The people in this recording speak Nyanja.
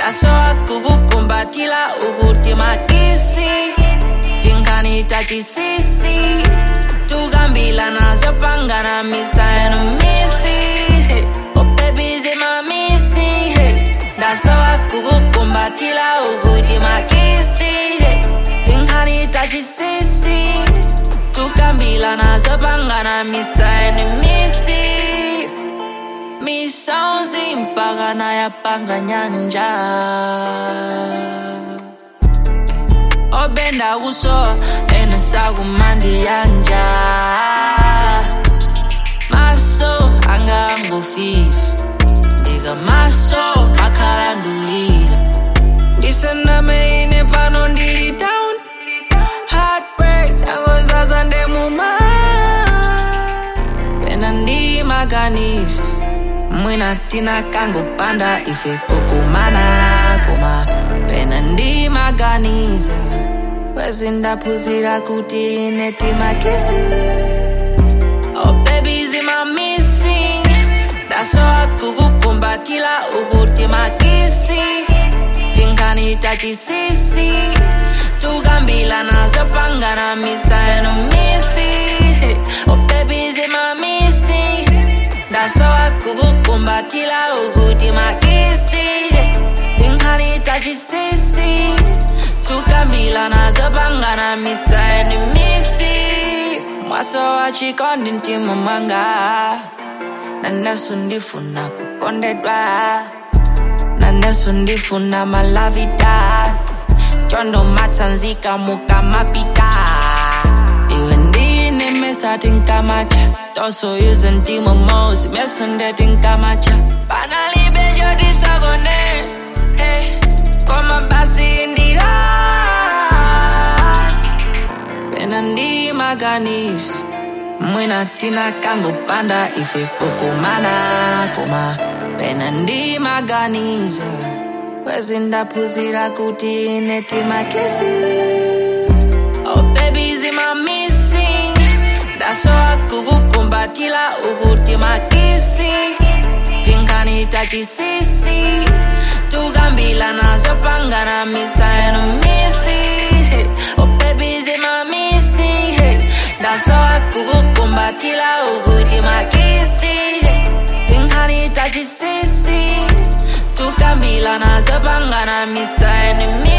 ndasowa kukukumbatila ukuti makisi tinkanita chisisi tukambila nazo pangana Mr. and Mrs. Hey. Oh baby zima missing hey. ndasowa kukukumbatila ukuti makisi hey. tinkanita chisisi tukambila nazo pangana Mr. and Mrs. misauzi mpaka nayapanga nyanja obenda kuso enesakumandi yanja maso angangofile ndika maso akhalandulile ndisendameine pano ndili down heartbreak yangozaza ndemuma pena ndimaganiza mwina tina kangopanda ife kukumana koma pena ndimaganiza kwezi ndaphunzira kuti ine timakisi oh baby zima missing ndasowa kukukumbatila ukuti makisi tinkanita chisisi tukambila nazo pangana Mr. and Mrs. Oh baby zima missing ndasowa kukukumbatila ukuti makisi tinkanita chisisi tukambila nazo pangana Mr. and Mrs. mwaso wa chikondi mtima mwanga naneso ndifuna kukondedwa naneso ndifuna malavida chondo matsanzika mukamapita iwe ndine mesati nkamacha toso yuze ntimo mosi meso ndeti nkamacha panalibe jodisagone hey, koma basi indira pena ndimaganiza mwina tina kangopanda ife kukumana koma pena ndimaganiza kwezi ndaphunzira kuti ine timakisi oh baby zima missing ndasowa kukukumbatila ukuti makisi tinkanita chisisi tukambila nazo pangana Mr. and Mrs. Oh baby zima missing hey. ndasowa kukukumbatila ukuti makisi tinkanita chisisi tukambila nazo pangana Mr. and Mrs.